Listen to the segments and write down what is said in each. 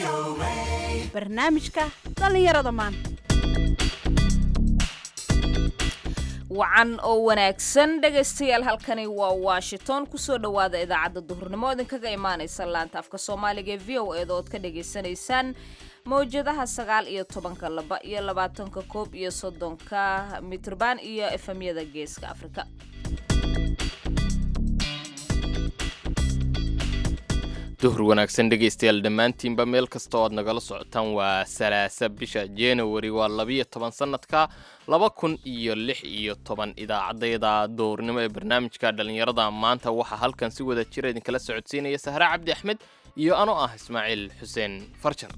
barnaamijka dhallinyarada maanta wacan oo wanaagsan dhegaystayaal halkani waa washington kusoo dhowaada idaacadda duhurnimo idinkaga imaanaysa laanta afka soomaaliga ee v o eeda ood ka dhagaysanaysaan mawjadaha sagaal iyo tobanka laba iyo labaatanka koob iyo soddonka mitrban iyo efemyada geeska afrika duhur wanaagsan dhegaystayaal dhammaantiinba meel kasta oo aad nagala socotaan waa salaasa bisha januari waa labiyo toban sanadka laba kun iyo lix iyo toban idaacaddayda duhurnimo ee barnaamijka dhallinyarada maanta waxaa halkan si wada jira idinkala socodsiinaya sahre cabdi axmed iyo anoo ah ismaaciil xuseen farjar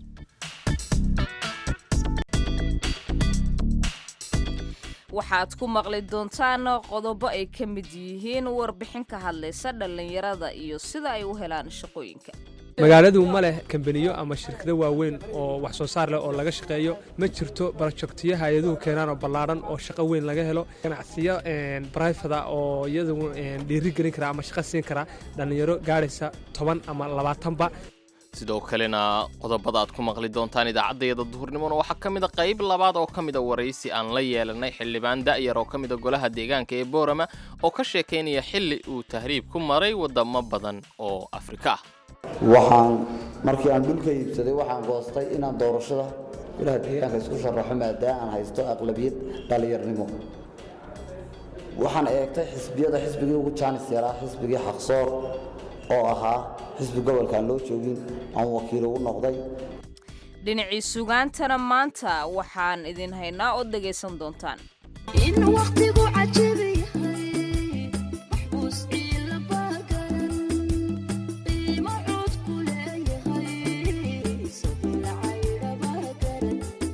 waxaad ku maqli doontaan qodobo ay ka mid yihiin warbixin ka hadlaysa dhallinyarada iyo sida ay u helaan shaqooyinka magaaladu ma leh kambaniyo ama shirkado waaweyn oo wax soo saar leh oo laga shaqeeyo ma jirto barojektiyo hay-aduhu keenaan oo ballaadhan oo shaqo weyn laga helo ganacsiyo brifada oo iyadu dhiiri gelin kara ama shaqo siin kara dhallinyaro gaadhaysa toban ama labaatanba sidoo kalena qodobada aad ku maqli doontaan idaacaddayada duhurnimona waxaa ka mid a qayb labaad oo ka mida waraysi aan la yeelanay xildhibaan da'yar oo ka mida golaha deegaanka ee boorama oo ka sheekaynaya xilli uu tahriib ku maray waddamo badan oo afrika ah waxaan markii aan dhulka iibsaday waxaan goostay inaan doorashada golaha deegaanka isku sharaxo maadaama aan haysto aqlabiyad dhallinyarnimo waxaan eegtay xisbiyada xisbigii ugu jaanis yaraa xisbigii xaqsoor oo ahaa xisbi gobolkaan loo joogin aan wakiil ugu noqday dhinacii sugaantana maanta waxaan idin haynaa oo dhegaysan doontaan in waqtigu cajab yahay maxbuus ciila baagaran qiimo cod ku leeyahay isaguna cayra baagaran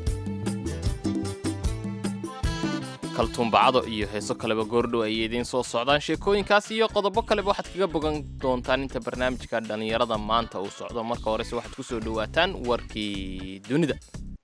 kaltuumbacado iyo heeso kaleba goordhow ayay idiin soo socdaan sheekooyinkaas iyo qodobo kaleba waxaad kaga bogan doontaan inta barnaamijka dhallinyarada maanta uu socdo marka horese waxaad ku soo dhowaataan warkii dunida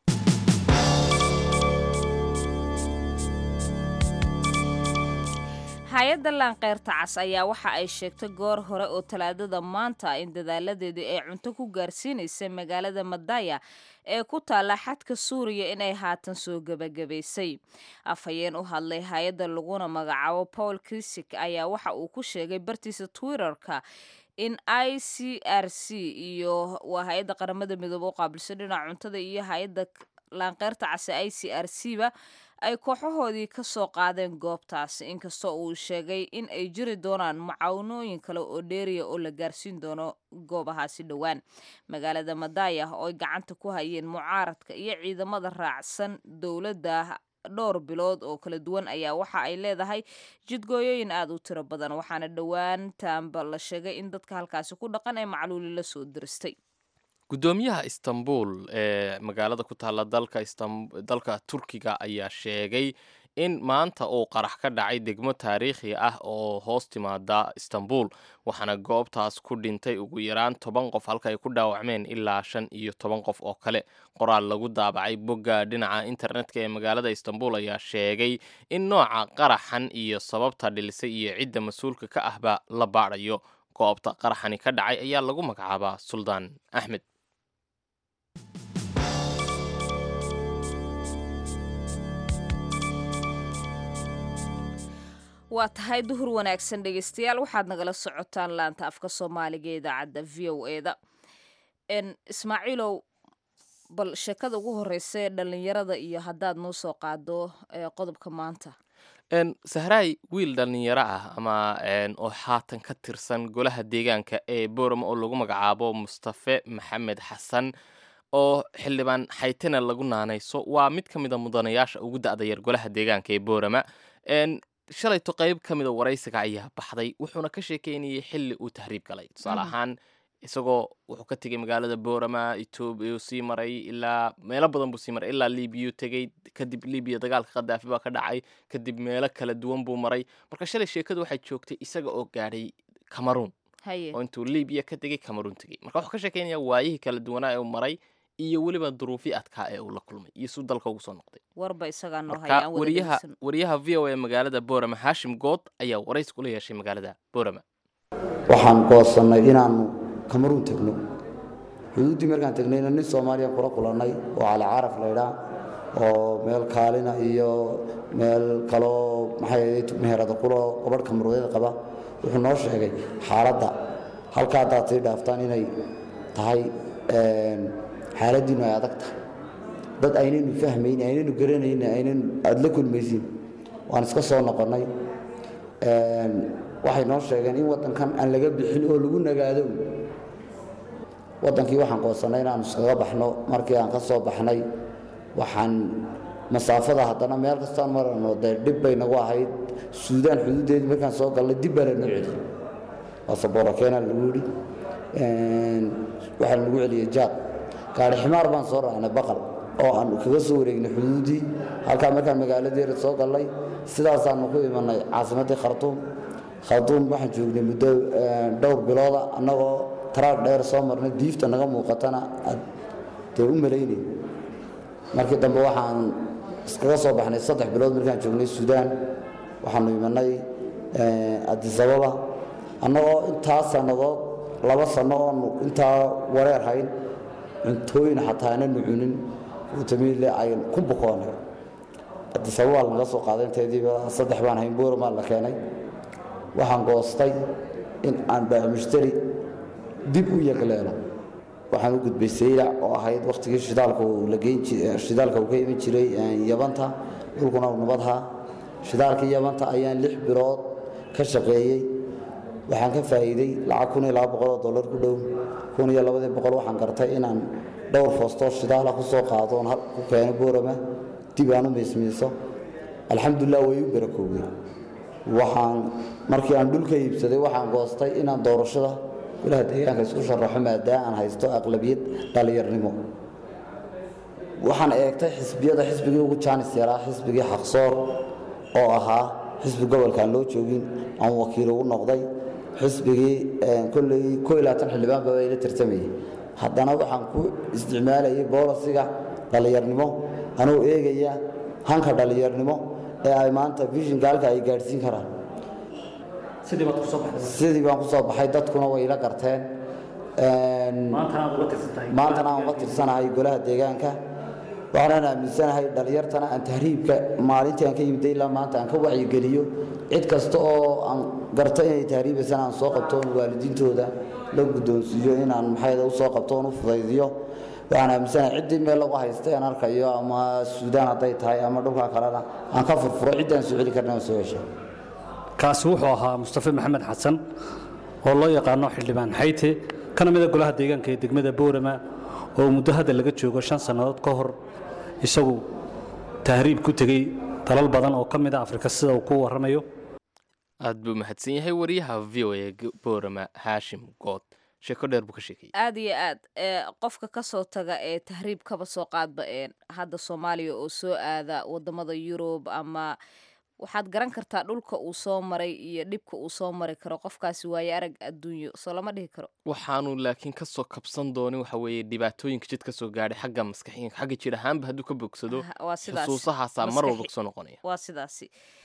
hay-adda laanqeyrta cas ayaa waxa ay sheegtay goor hore oo talaadada maanta in dadaaladeedii ay cunto ku gaarsiinaysay magaalada madaya ee ku taalla xadka suuriya inay haatan soo gebagabaysay afhayeen u hadlay hay-adda laguna magacaabo paul krisik ayaa waxa uu ku sheegay bartiisa twitterka in i c r c iyo waa hay-adda qaramada midoobe u qaabilsan dhinaca cuntada iyo hay-adda laanqeyrta case i c r c ba ay kooxahoodii ka soo qaadeen goobtaasi inkastoo uu sheegay in ay jiri doonaan macawnooyin kale oo dheeriya oo la gaarsiin doono goobahaasi dhowaan magaalada madaya oo ay gacanta ku hayeen mucaaradka iyo ciidamada raacsan dowladda dhowr bilood oo kala duwan ayaa waxa ay leedahay jidgooyooyin aada u tiro badan waxaana dhowaantaanba la sheegay in dadka halkaasi ku dhaqan ay macluuli la soo diristay guddoomiyaha istanbul ee magaalada ku taalla dalka dalka turkiga ayaa sheegay in maanta uu qarax ka dhacay degmo taariikhi ah oo hoos timaada istanbul waxaana goobtaas ku dhintay ugu yaraan toban qof halka ay ku dhaawacmeen ilaa shan iyo toban qof oo kale qoraal lagu daabacay bogga dhinaca internetka ee magaalada istanbul ayaa sheegay in nooca qaraxan iyo sababta dhilisay iyo cidda mas-uulka ka ahba la baadhayo goobta qaraxani ka dhacay ayaa lagu magacaabaa suldaan axmed waa tahay duhur wanaagsan dhegaystayaal waxaad nagala socotaan laanta afka soomaaliga ee idaacadda v o eda ismaaciilow bal sheekada ugu horeysa ee dhallinyarada iyo haddaad noo soo qaado qodobka maanta sahraay wiil dhallinyaro ah ama oo haatan ka tirsan golaha deegaanka ee boorama oo lagu magacaabo mustafe maxamed xasan oo xildhibaan xaytena lagu naanayso waa mid ka mid a mudanayaasha ugu da'da yar golaha deegaanka ee boorama shalayto qayb ka mida waraysiga ayaa baxday wuxuuna ka sheekeynayay xilli uu tahriib galay tusaale ahaan isagoo wuxuu ka tegay magaalada boorama etoobiya sii maray ilaa meelo badan buu sii maray ilaa libiyu tegey kadib libiya dagaalka khadaafi baa ka dhacay kadib meelo kala duwan buu maray marka shalay sheekadu waxay joogtay isaga oo gaadhay cameroon haye oo intuu libiya ka tegey cameroon tegey marka wuxuu ka sheekeynayaa waayihii kala duwanaa ee uu maray iyo weliba duruufii adkaa ee uu la kulmay iyo suu dalka ugu soo noqday warba isagaa noo haya marka aan wada wariyaha dhegeysan wariyaha v o a magaalada boorama haashim good ayaa waraysi kula yeeshay magaalada boorama waxaan goosannay inaannu kamaruun tegno xuduuddii markaan tegnayna nin soomaaliya kula kulannay oo cali caraf laydhaa oo meel kaalina iyo meel kaloo maxay ahayd meherada kuloo gabadh kamarweeda qaba wuxuu noo sheegay xaaladda halka haddaad sii dhaaftaan inay tahay xaaladdiinu ay adag tahay dad aynaynu fahmayn aynaynu garanayn aynaynu aada la kulmaysiin waan iska soo noqonnay waxay noo sheegeen in waddankan aan laga bixin oo lagu nagaado waddankii waxaan qoonsannay inaanu iskaga baxno markii aan ka soo baxnay waxaan masaafada haddana meel kastaan marano dee dhib bay nagu ahayd suudaan xuduuddeedii markaan soo galnay dib baa lanoo celi basaboora keena lagu yidhi waxaa lagu celiyey jaad gaari ximaar baan soo raacnay baqal oo aan kaga soo wareegnay xuduuddii halkaa markaan magaaladeeda soo galnay sidaasaanu ku imanay caasimaddii khartuum khartuum waxaan joognay muddo dhowr bilooda annagoo taraag dheer soo marnay diifta naga muuqatana aad dee u malaynay markii dambe waxaan iskaga soo baxnay saddex bilood markaan joognay suudaan waxaanu imanay adisababa annagoo intaa sannadood laba sanno oonu intaa wareer hayn cuntooyin xataa aananu cunin utamiile ayn ku bukoonay adisababaa lanaga soo qaaday inteediiba saddex baan hayn buuramaa la keenay waxaan goostay in aan baamushtari dib u yagleelo waxaan u gudbay saylac oo ahayd wakhtigii shidaalka shidaalka uu ka iman jiray yabanta dhulkuna nabadha shidaalkii yabanta ayaan lix bilood ka shaqeeyey waxaan ka faa'iiday lacag kun iyo laba boqol oo dollar ku dhow kun iyo labadii boqol waxaan gartay inaan dhowr foostoo shidaala ku soo qaado oon ku keeno boorama dib aan u miismiiso alxamdulilah way u barakoobay waxaan markii aan dhulka iibsaday waxaan goostay inaan doorashada ilaha deegaanka isku sharaxo maadaama aan haysto aqlabiyad dhallinyarnimo waxaan eegtay xisbiyada xisbigii ugu jaanis yaraa xisbigii xaqsoor oo ahaa xisbi gobolkaan loo joogin aan wakiil ugu noqday xisbigii kolley ko iyo labaatan xildhibaan baa ila tartamayay haddana waxaan ku isticmaalayay boolasiga dhallinyarnimo anuu eegaya hanka dhallinyarnimo ee ay maanta vishinka halka ay gaadhsiin karaan sidii baan ku soo baxay dadkuna way ila garteen maantana aan uga tirsanahay golaha deegaanka waxaanan aaminsanahay dhallinyartana aan tahriibka maalintii aan ka yimiday ilaa maanta aan ka wacyigeliyo cid kasta oo aan garto inay tahriibaysana aan soo qabto oon waalidiintooda la guddoonsiiyo inaan maxayda u soo qabto oon u fudaydiyo waxaan aaminsanahay ciddii meel lagu haystay aan arkayo ama suudaan hadday tahay ama dhulka kalena aan ka furfuro ciddaan soo celi karna aan soo heshay kaasi wuxuu ahaa mustafe maxamed xasan oo loo yaqaano xildhibaan xayte kana mida golaha deegaanka ee degmada boorama oo muddo hadda laga joogo shan sannadood ka hor isagu tahriib ku tegey dalal badan oo ka mid a afrika sida uu ku warramayo aad buu mahadsan yahay wariyaha v o a boorama haashim good sheeko dheer buu ka sheekayay aad iyo aad ee qofka ka soo taga ee tahriib kaba soo qaadba ee hadda soomaaliya oo soo aada wadamada yurub ama waxaad garan kartaa dhulka uu soo maray iyo dhibka uu soo mari karo qofkaasi waaye arag adduunyo soo lama dhihi karo waxaanu laakiin ka soo kabsan doonin waxa weeye dhibaatooyinka jid ka soo gaadhay xagga maskaxiinka xagga jir ahaanba hadduu ka bogsado Ah, waa sidaas xusuusahaasaa mar walba Maskaxi- kusoo noqonaya waa sidaasi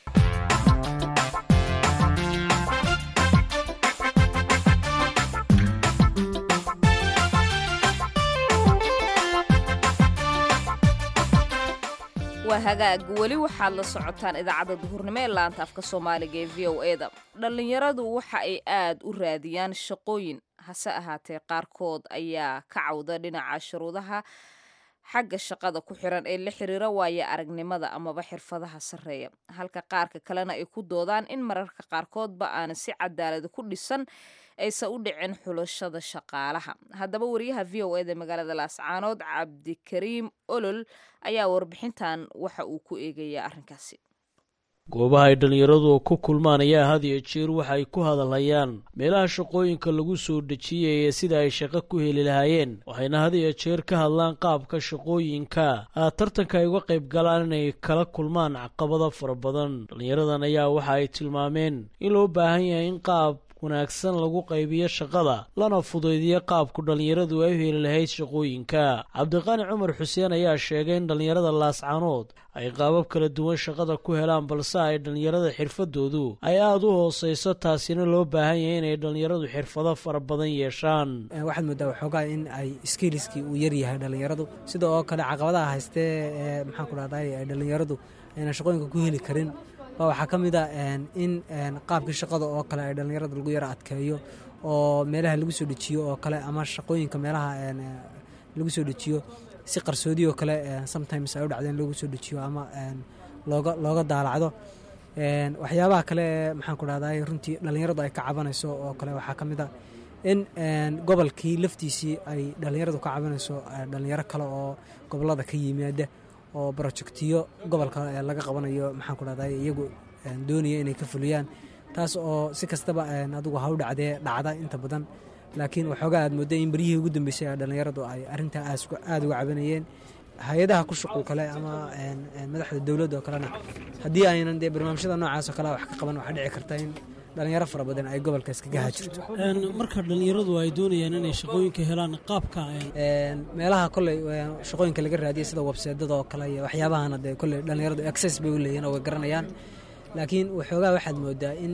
waa hagaag weli waxaad la socotaan idaacadda duhurnimo ee laanta afka soomaaliga ee v o e da dhallinyaradu waxa ay aad u raadiyaan shaqooyin hase ahaatee qaarkood ayaa ka cawda dhinaca shuruudaha xagga shaqada ku xiran ee la xiriira waaya aragnimada amaba xirfadaha sarreeya halka qaarka kalena ay ku doodaan in mararka qaarkoodba aana si cadaalad ku dhisan aysan u dhicin xulashada shaqaalaha haddaba wariyaha v o eda magaalada laascaanood cabdikariim olol ayaa warbixintan waxa uu ku eegayaa arrinkaasi goobaha ay dhallinyaradu ku kulmaan ayaa had iyo jeer waxa ay ku hadalhayaan meelaha shaqooyinka lagu soo dejiyay ee sida ay shaqo ku heli lahaayeen waxayna had iyo jeer ka hadlaan qaabka shaqooyinka ah tartanka ay uga qayb galaan inay kala kulmaan caqabado fara badan dhallinyaradan ayaa waxa ay tilmaameen in loo baahan yahay in qaab wanaagsan lagu qaybiyo shaqada lana fudaydiyo qaabku dhallinyaradu ay u heli lahayd shaqooyinka cabdiqaani cumar xuseen ayaa sheegay in dhallinyarada laascaanood ay qaabab kala duwan shaqada ku helaan balse ay dhallinyarada xirfadoodu ay aada u hooseyso taasina loo baahan yahay inay dhallinyaradu xirfado fara badan yeeshaan waxaad moodaa waxoogaa in ay skiiliskii uu yaryahay dhallinyaradu sida oo kale caqabadaha haystee ee maxaan ku dhahday ay dhallinyaradu ayna shaqooyinka ku heli karin baa waxaa ka mid a in qaabkii shaqada oo kale ay dhallinyarada lagu yaro adkeeyo oo meelaha lagu soo dejiyo oo kale ama shaqooyinka meelaha lagu soo dejiyo si qarsoodi oo kale sometimes ay u dhacdeen loogu soo dejiyo ama looga looga daalacdo waxyaabaha kale ee maxaan ku dhahday runtii dhallinyaradu ay ka cabanayso oo kale waxaa ka mid a in gobolkii laftiisii ay dhallinyaradu ka cabanayso dhallinyaro kale oo gobolada ka yimaada oo brojectiyo gobolka laga qabanayo maxaan ku dhahday iyagu doonaya inay ka fuliyaan taas oo si kastaba adigu ha u dhacdee dhacda inta badan laakiin waxoogaa aad moodda in beryihii ugu dambeysay ee dhallinyaradu ay arrintaa aada uga cabanayeen hay-adaha ku shuqul kale ama madaxda dowladda oo kalena haddii aynan dee barnaamijyada noocaas oo kale wax ka qaban waxaa dhici karta in dhalinyaro fara badan ay gobolka iskaga hajirto marka dhallinyaradu ay doonayaan inay shaqooyinka helaan qaabka meelaha koley shaqooyinka laga raadiyay sida webseedada oo kale iyo waxyaabahana dee koley dhallinyaradu access bay u leeyihin oo way garanayaan laakiin waxoogaa waxaad moodaa in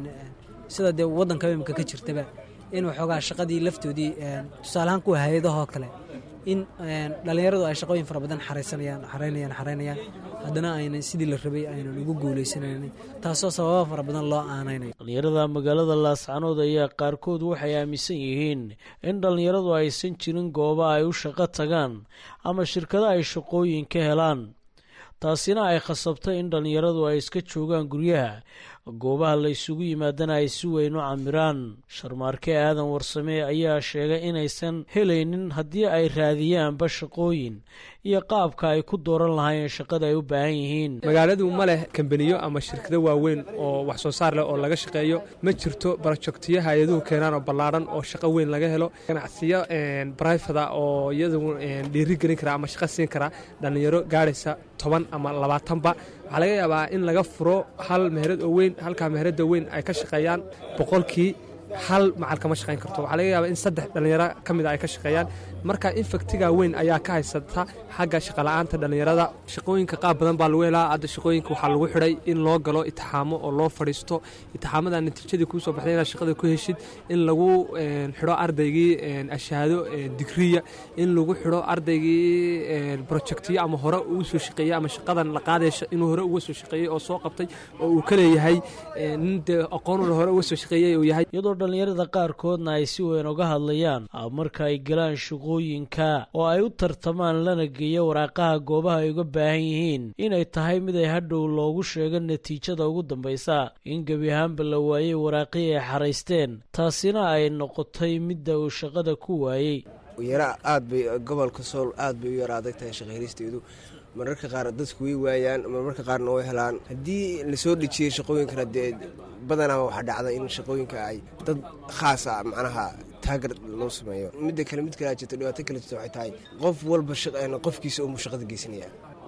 sida dee waddanka imika ka jirtaba in waxoogaa shaqadii laftoodii tusaaleahaan kuwa hay-adahoo kale in dhallinyaradu ay shaqooyin fara badan xaraysanayaan xaraynayaan xaraynayaan haddana aynan sidii la rabay aynan ugu guulaysanaynin taasoo sababa fara badan loo aanaynayo dhallinyarada magaalada laascanood ayaa qaarkood waxay aaminsan yihiin in dhallinyaradu aysan jirin gooba ay u shaqo tagaan ama shirkado ay shaqooyin ka helaan taasina ay khasabtay in dhallinyaradu ay iska joogaan guryaha goobaha la isugu yimaadana ay si weyn u camiraan sharmaarke aadan warsame ayaa sheegay inaysan helaynin haddii ay raadiyaanba shaqooyin iyo qaabka ay ku dooran lahaayeen shaqada ay u baahan yihiin magaaladu ma leh kambaniyo ama shirkado waaweyn oo wax soo saar leh oo laga shaqeeyo ma jirto barojektiyo hay-aduhu keenaan oo ballaadhan oo shaqo weyn laga helo ganacsiyo brifada oo iyadu dhiiri gelin kara ama shaqo siin kara dhallinyaro gaadhaysa toban ama labaatanba waxaa laga yaabaa in laga furo hal meherad oo weyn halkaa meherada weyn ay ka shaqeeyaan boqolkii hal macal kama shaqayn karto waxaa laga yaabaa in saddex dhallinyaro ka mid a ay ka shaqeeyaan marka infaktiga weyn ayaa ka haysata xagga shaqola'aanta dhallinyarada shaqooyinka qaab badan baa lagu helaa hadda shaqooyinka waxaa lagu xidhay in loo galo itixaamo oo loo fadhiisto itixaamada natiijadii kuu soo baxday inaad shaqada ku heshid in lagu xidho ardaygii ashahaado digriya in lagu xidho ardaygii projectiyo ama hore uu soo shaqeeyey ama shaqadan la qaadaya inuu hore uga soo shaqeeyey oo soo qabtay oo uu ka leeyahay nin dee aqoonuna hore uga soo shaqeeyey uu yahay iyadoo dhallinyarada qaarkoodna ay si weyn uga hadlayaan marka ay galaan shaqooyinka oo ay u tartamaan lana geeyo waraaqaha goobaha ay uga baahan yihiin inay tahay mid ay hadhow loogu sheego natiijada ugu dambaysa in gebi ahaanba la waayey waraaqii ay xaraysteen taasina ay noqotay midda uu shaqada ku waayey yara aad bay gobolka sool aad bay u yara adag tahay shaqaylisteedu mararka qaar dadku way waayaan marmarka qaarna way helaan haddii lasoo dhejiyey shaqooyinkana dee badanaa waxaa dhacda in shaqooyinka ay dad khaas a macnaha taagar loo sameeyo midda kale mid kalea jirta dhibaato kale jirta waxay tahay qof walba qofkiisa umuu shaqada geysanaya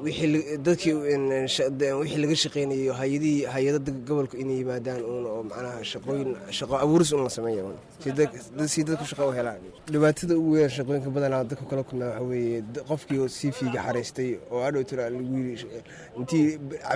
dadkii wixii laga shaqeynayo hayadihii hay-adada gobolka inay yimaadaan uun oo macnaha shaqooyin shaqo abuuris un la sameeyo si dadku shaqo u helaan dhibaatada ugu weyn shaqooyinka badanaa dadku kala kulmaa waxaa weeye qofkii oo cv-ga xaraystay oo adhow tira lagu yiri intii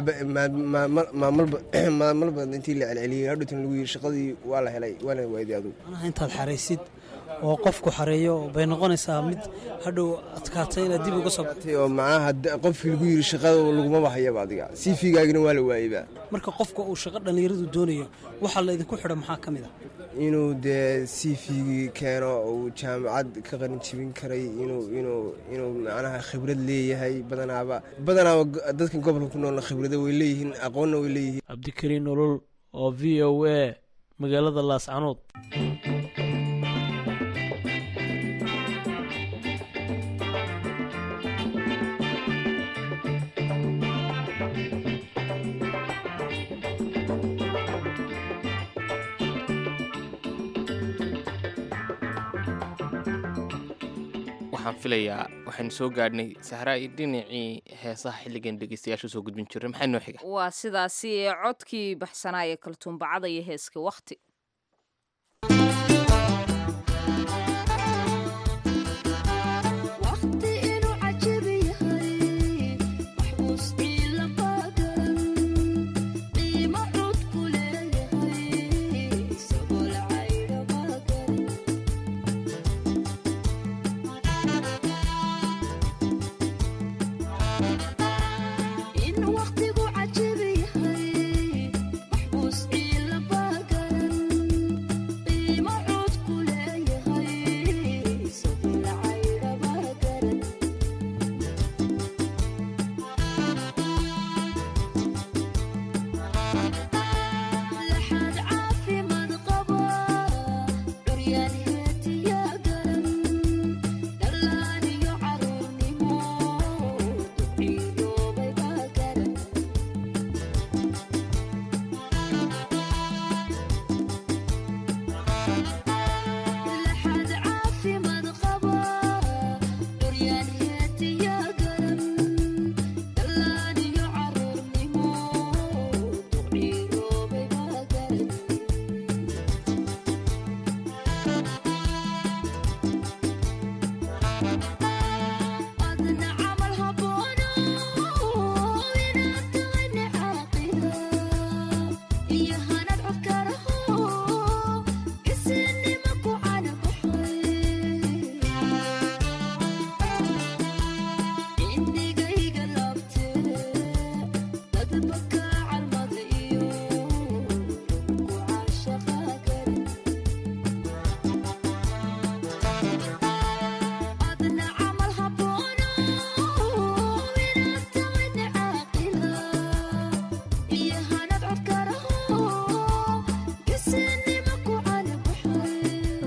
maalmalba intii la celceliyey adhow tira lagu yiri shaqadii waa la helay waana waayday adugu manaha intaad xaraysid oo qofku xareeyo bay noqonaysaa mid hadhow adkaatay inaad dib uga soo oo macnaha qofkii lagu yiri shaqada laguma bahayaba adiga cv-gaagina waa la waayeyba marka qofka uu shaqo dhallinyaradu doonayo waxaa laydinku xidha maxaa ka mid a inuu dee cv-gii keeno uu jaamacad ka qarin jibin karay inuu inuu inuu macnaha khibrad leeyahay badanaaba badanaaba dadka gobolka ku noolna khibrado way leeyihiin aqoonna way leeyihiin cabdikariin nolol oo v o a magaalada laascanood waxaan filayaa waxaynu soo gaadhnay sahraa dhinacii heesaha xilligan dhegeystayaasha usoo gudbin jiray maxay noo xiga waa sidaasi ee codkii baxsanaa ee kaltuumbacada iyo heeska wakhti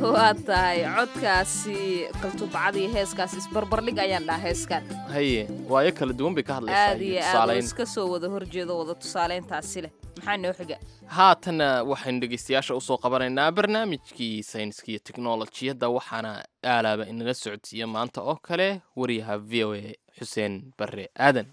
waa tahay codkaasi kaltubacada iyo heeskaas isbarbardhig ayaan dhaha heeskan haye waayo kala duwan bay ka hadlaysaa aad iyo iyo aad oo tusaalayn iska soo wada horjeedo wada tusaaleyntaasi leh maxaa noo xiga haatanna waxaynu dhegeystayaasha usoo qabanaynaa barnaamijkii sayniska iyo teknolojiyadda waxaana aalaaba inaga socodsiiya maanta oo kale wariyaha v o a xuseen barre aadan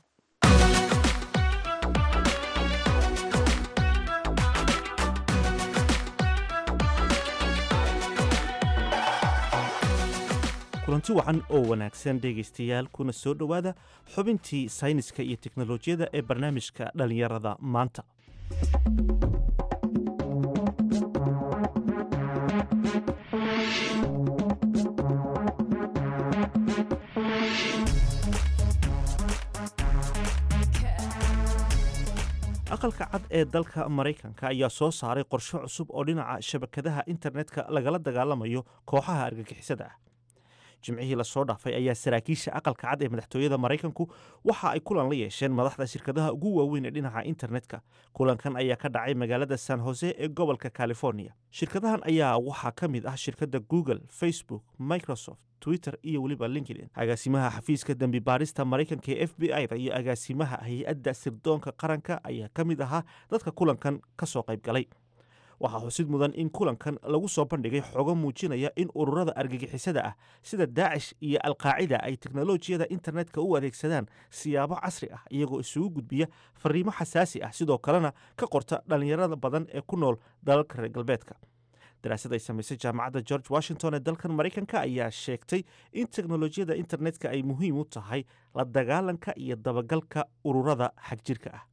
kulanti wacan oo wanaagsan dhegaystayaal kuna soo dhowaada xubintii sayniska iyo teknolojiyadda ee barnaamijka dhallinyarada maanta aqalka cad ee dalka maraykanka ayaa soo saaray qorshe cusub oo dhinaca shabakadaha internetka lagala dagaalamayo kooxaha argagixisada ah jimcihii lasoo dhaafay ayaa saraakiisha aqalka cad ee madaxtooyada maraykanku waxa ay kulan la yeesheen madaxda shirkadaha ugu waaweyn ee dhinaca internetka kulankan ayaa ka dhacay magaalada san hose ee gobolka california shirkadahan ayaa waxaa ka mid ah shirkadda google facebook microsoft twitter iyo weliba linkedin agaasimaha xafiiska dembi baarista maraykanka ee f b i da iyo agaasimaha hay-adda sirdoonka qaranka ayaa ka mid ahaa dadka kulankan ka soo qayb galay waxaa xusid mudan in kulankan lagu soo bandhigay xogo muujinaya in ururada argagixisada ah sida daacish iyo alqaacida ay teknolojiyada internetka u adeegsadaan siyaabo casri ah iyagoo isugu gudbiya fariimo xasaasi ah sidoo kalena ka qorta dhallinyarada badan ee ku nool dalalka reer galbeedka daraasad ay samaysay jaamacadda george washington ee dalkan maraykanka ayaa sheegtay in teknolojiyada internetka ay muhiim u tahay la dagaalanka iyo dabagalka ururada xagjirka ah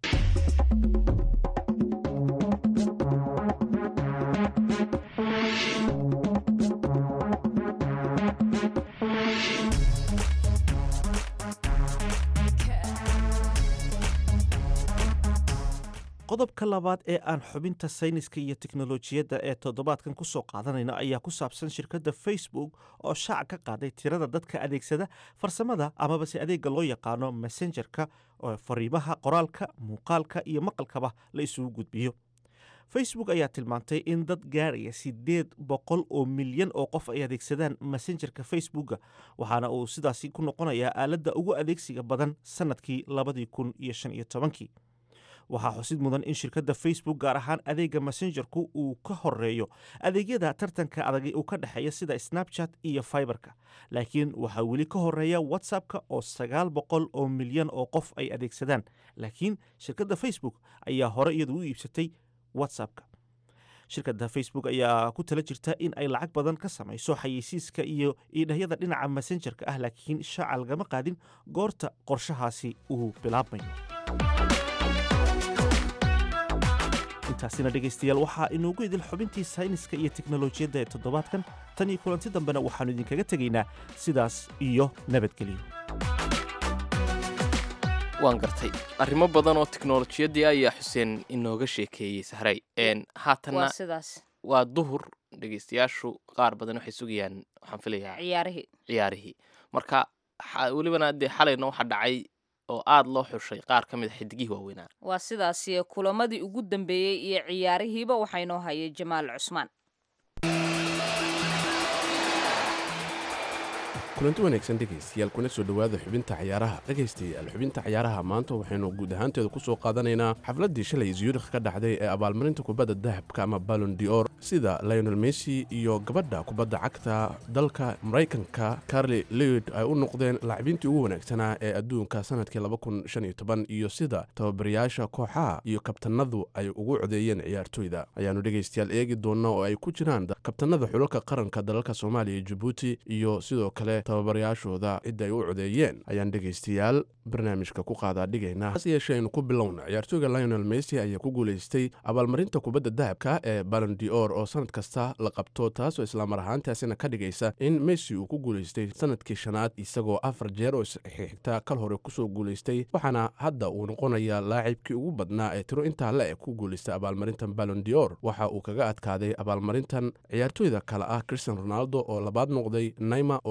qodobka labaad ee aan xubinta sayniska iyo teknolojiyadda ee toddobaadkan ku soo qaadanayna ayaa ku saabsan shirkadda facebook oo shaaca ka qaaday tirada dadka adeegsada farsamada amaba se adeegga loo yaqaano messengerka oo fariimaha qoraalka muuqaalka iyo maqalkaba la isugu gudbiyo facebook ayaa tilmaantay in dad gaaraya siddeed boqol oo milyan oo qof ay adeegsadaan messengerka facebooka waxaana uu sidaasi ku noqonayaa aaladda ugu adeegsiga badan sannadkii labadii kun iyo shan iyo tobankii waxaa xusid mudan in shirkadda facebook gaar ahaan adeegga messengerku uu ka horeeyo adeegyada tartanka adag uu ka dhexeeya sida snapchat iyo fiberka laakiin waxaa weli ka horeeya whatsappka oo sagaal boqol oo milyan oo qof ay adeegsadaan laakiin shirkadda facebook ayaa hore iyadu u iibsatay whatsappka shirkadda facebook ayaa ku tala jirta in ay lacag badan ka samayso xayeysiiska iyo iidhahyada dhinaca messengerka ah laakiin shaaca lagama qaadin goorta qorshahaasi uu bilaabmayo intaasina dhegaystayaal waxaa inoogu idil xubintii sayniska iyo teknolojiyadda ee toddobaadkan tan iyo kulanti dambena waxaannu idinkaga tegaynaa sidaas iyo nabadgelyo waan gartay arrimo badan oo teknolojiyaddii ayaa xuseen inooga sheekeeyey sahray n haatanna waa sidaas waa duhur dhegaystayaashu qaar badan waxay sugayaan waxaan filayaa ciyaarihii ciyaarihii marka xa- welibana dee xalayna waxaa dhacay oo aada loo xushay qaar ka mid a xidigihii waaweynaa waa sidaasi kulamadii ugu dambeeyey iyo ciyaarihiiba waxaa inoo hayay jamaal cusmaan kulanti wanaagsan dhegaystayaal kuna soo dhowaada xubinta cayaaraha dhegaystayaal xubinta cayaaraha maanta waxaynu guud ahaanteeda ku soo qaadanaynaa xafladdii shalay zurikh ka dhacday ee abaalmarinta kubadda dahabka ama ballon dior sida lionel messi iyo gabadha kubadda cagta dalka maraykanka carli lewid ay u noqdeen laacibintii ugu wanaagsanaa ee adduunka sanadkii iyo sida tababarayaasha kooxaha iyo kabtanadu ay ugu codeeyeen ciyaartoyda ayaanu dhegaystayaal eegi doona oo ay ku jiraan kabtanada xulalka qaranka dalalka soomaaliya iyo jabuuti iyo sidoo kale tababarayaashooda cidda ay u codeeyeen ayaan dhegaystayaal barnaamijka ku qaadaa dhigaynaa hase yeeshee aynu ku bilowna ciyaartooyga lionel messi ayaa ku guulaystay abaalmarinta kubadda dahabka ee ballon dior oo sanad kasta la qabto taasoo islaamar ahaantaasina ka dhigaysa in messi uu ku guulaystay sanadkii shanaad isagoo afar jeer oo isxigta kal hore kusoo guulaystay waxaana hadda uu noqonayaa laacibkii ugu badnaa ee tiro intaa le ku guulaystay abaalmarintan ballon dior waxa uu kaga adkaaday abaalmarintan ciyaartooyda kale ah christian ronaldo oo labaad noqday naima oo saddexaad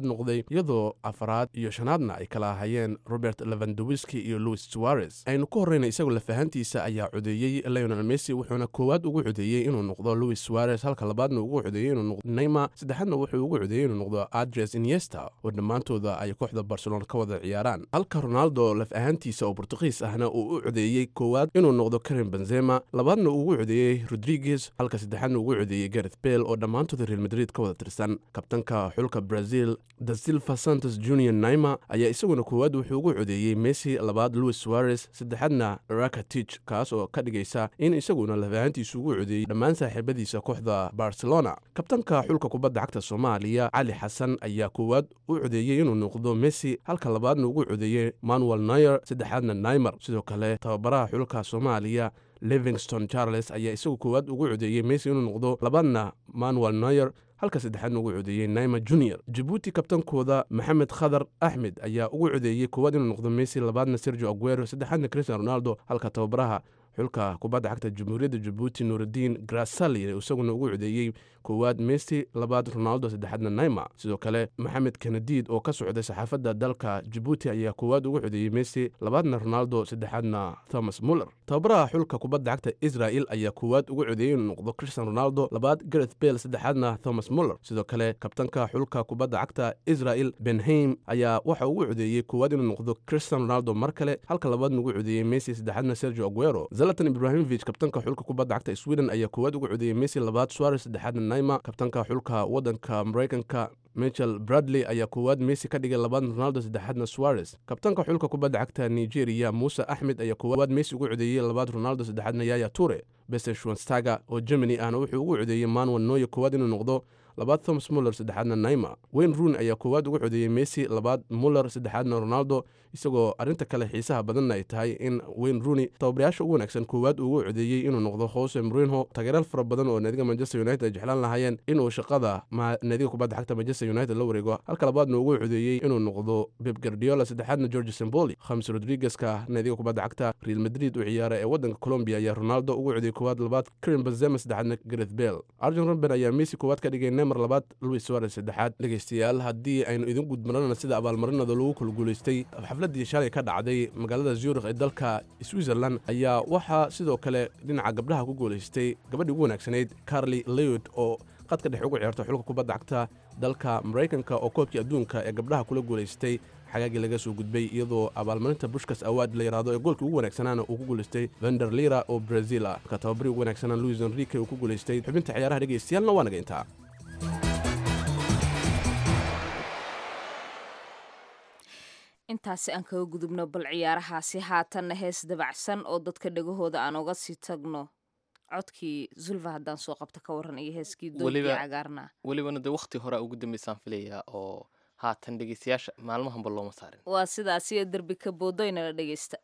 noqday iyadoo afaraad iyo shanaadna ay kala ahayeen robert levandowiski iyo louis suarez aynu ku horreyna isagoo lafahantiisa ayaa codeeyey leonel messi wuxuuna koowaad ugu codeeyey inuu noqdo louis suarez halka labaadna ugu codeeyey inuu noqdo neymar saddexaadna wuxuu ugu codeeyey inuu noqdo adres iniesta oo dhammaantooda ay kooxda barcelona ka wada ciyaaraan halka ronaldo laf ahaantiisa oo bortugiis ahna uu u codeeyey koowaad inuu noqdo karim benzema labaadna uu ugu codeeyey rodriguez halka saddexaadna ugu codeeyey gareth bale oo dhammaantooda real madrid ka wada tirsan kabtanka xulka brazil da silva santos junior naima ayaa isaguna koowaad wuxuu ugu codeeyey messi labaad louis suarez saddexaadna rakatich kaas oo ka dhigaysa in isaguna laf ahaantiisu ugu codeeyey dhammaan saaxiibadiisa kooxda barcelona kabtanka xulka kubadda cagta soomaaliya cali xasan ayaa koowaad u codeeyey inuu noqdo messi halka labaadna ugu codeeyey manuel nayer saddexaadna naimer sidoo kale tababaraha xulka soomaaliya livingston charles ayaa isagu koowaad ugu codeeyey messi inuu noqdo labaadna manuel nayer halka saddexaadna ugu codeeyey naima junior jabuuti kabtankooda maxamed khadar axmed ayaa ugu codeeyey koowaad inuu noqdo messi labaadna sergio aguero saddexaadna cristian ronaldo halka tababaraha xulka kubadda cagta jamhuuriyadda jabuuti nuurudiin grasali isaguna ugu codeeyey koowaad messi labaad ronaldo saddexaadna naima sidoo kale maxamed kanadiid oo ka socday saxaafadda dalka jabuuti ayaa koowaad ugu codeeyey messi labaadna ronaldo saddexaadna thomas muller tababaraha xulka kubadda cagta israel ayaa koowaad ugu codeeyey inuu noqdo cristian ronaldo labaad gareth bale saddexaadna thomas muller sidoo kale kabtanka xulka kubadda cagta israel benheim ayaa waxa ugu codeeyey koowaad inuu noqdo cristian ronaldo mar kale halka labaadna ugu codeeyey messi saddexaadna sergio aguero zalatan ibrahimovic kabtanka xulka kubadda cagta sweden ayaa koowaad ugu codeeyey messi labaad suarez saddexaadna naima kabtanka xulka waddanka maraykanka michel bradley ayaa koowaad messi ka dhigay labaad ronaldo saddexaadna suarez kabtanka xulka kubadda cagta nigeria muuse axmed ayaa koowaad messi ugu codeeyey labaad ronaldo saddexaadna yaya ture bese schwanstaga oo germany ahna wuxuu ugu codeeyey manuel noye koowaad inuu noqdo labaad thomas muller saddexaadna naima wayne ruun ayaa koowaad ugu codeeyey messi labaad muller saddexaadna ronaldo isagoo arrinta kale xiisaha badanna ay tahay in wayne rooney tababarayaasha ugu wanaagsan koowaad ugu codeeyey inuu noqdo jose mourinho taageeraal fara badan oo naadiga manchester united ay jeclaan lahaayeen inuu shaqada naadiga kubadda cagta manchester united la wareego halka labaadna ugu codeeyey inuu noqdo beb gardiola saddexaadna george semboli khamis rodriguezka naadiga kubadda cagta real madrid u ciyaara ee waddanka colombia ayaa ronaldo ugu codeeyey koowaad labaad karim benzema saddexaadna gareth bale arjen robben ayaa messi koowaad ka dhigay nemer labaad louis suarez saddexaad dhegaystayaal haddii aynu idin gudmarana sida abaalmarinada lagu kala guulaystay xafladii shalay ka dhacday magaalada zurikh ee dalka switzerland ayaa waxaa sidoo kale dhinaca gabdhaha ku guulaystay gabadhii ugu wanaagsanayd carli leod oo qadka dhexe ugu ciyaarta xulka kubadda cagta dalka maraykanka oo koobkii adduunka ee gabdhaha kula guulaystay xagaagii laga soo gudbay iyadoo abaalmarinta bushkas awaad la yidhaahdo ee goolkii ugu wanaagsanaana uu ku guulaystay vender lira oo brazil ah marka tababarii ugu wanaagsanaa luis enrique uu ku guulaystay xubinta ciyaaraha dhegaystayaalna waa naga intaa intaasi aan kaga gudubno bal ciyaarahaasi haatanna hees dabacsan oo dadka dhegahooda aan uga sii tagno codkii zulfa haddaan soo qabta ka waran iyo heeskii doogii cagaarna welibana dee wakhti hore ugu dambeysaan filayaa oo haatan dhegeystayaasha maalmahanba looma saarin waa sidaas iyo derbi ka boodoynala dhegeysta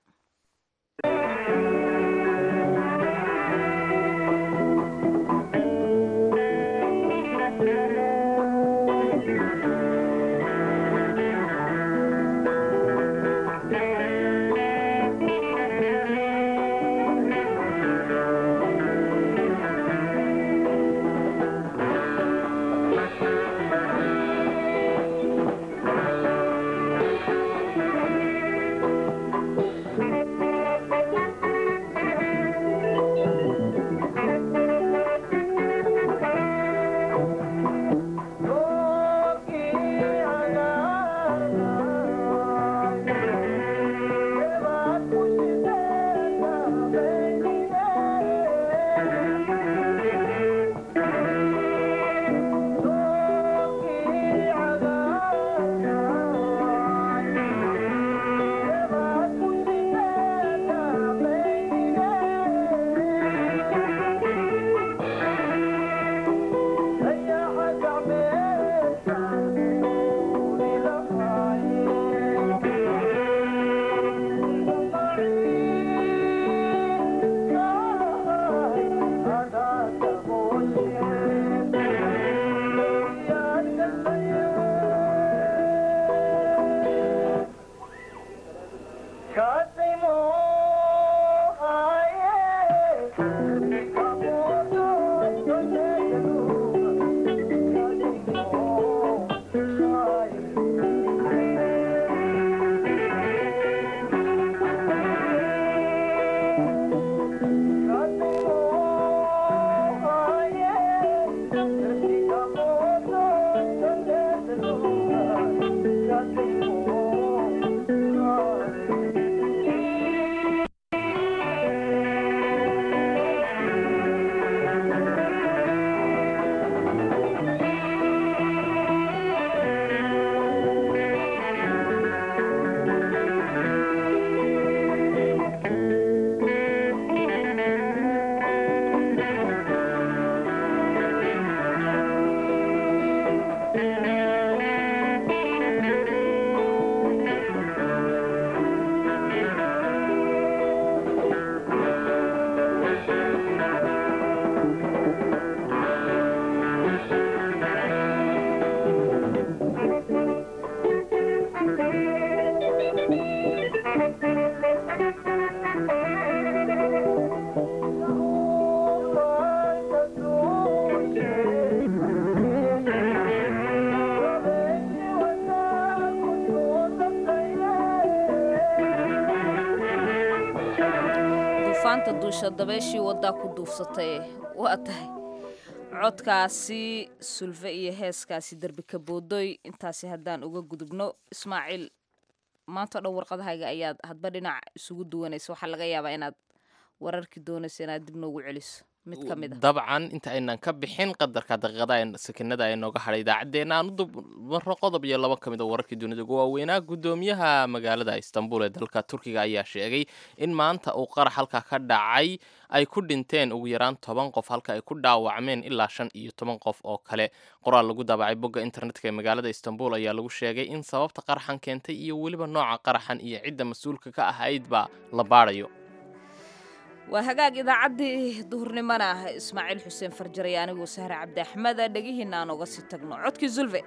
ka duusha dabeeshii waddaa ku duufsatay waa tahay codkaasi sulfe iyo heeskaasi derbi ka boodoy intaasi haddaan uga gudubno ismaaciil maanta o dhan warqadahayga ayaad hadba dhinac isugu duwanaysa waxaa laga yaabaa inaad wararkii doonaysa inaad dib noogu celiso mid ka mid a dabcan inta aynan ka bixin qadarka daqiiqada sakinada ee nooga hadhay idaacaddeenna aan u dubmarro qodob iyo laba ka mid a wararkii dunida ugu waaweynaa guddoomiyaha magaalada istanbul ee dalka turkiga ayaa sheegay in maanta uu qarax halka ka dhacay ay ku dhinteen ugu yaraan toban qof halka ay ku dhaawacmeen ilaa shan iyo toban qof oo kale qoraal lagu daabacay bogga internetka ee magaalada istanbul ayaa lagu sheegay in sababta qaraxan keentay iyo weliba nooca qaraxan iyo cidda mas-uulka ka ahaydba la baadhayo waa hagaag idaacaddii duhurnimona ismaaciil xuseen farjaray anigoo sahre cabdi axmeda dhegihiina aan oga sii tagno codkii zulve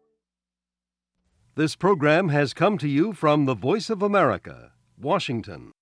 This program has come to you from the Voice of America, Washington.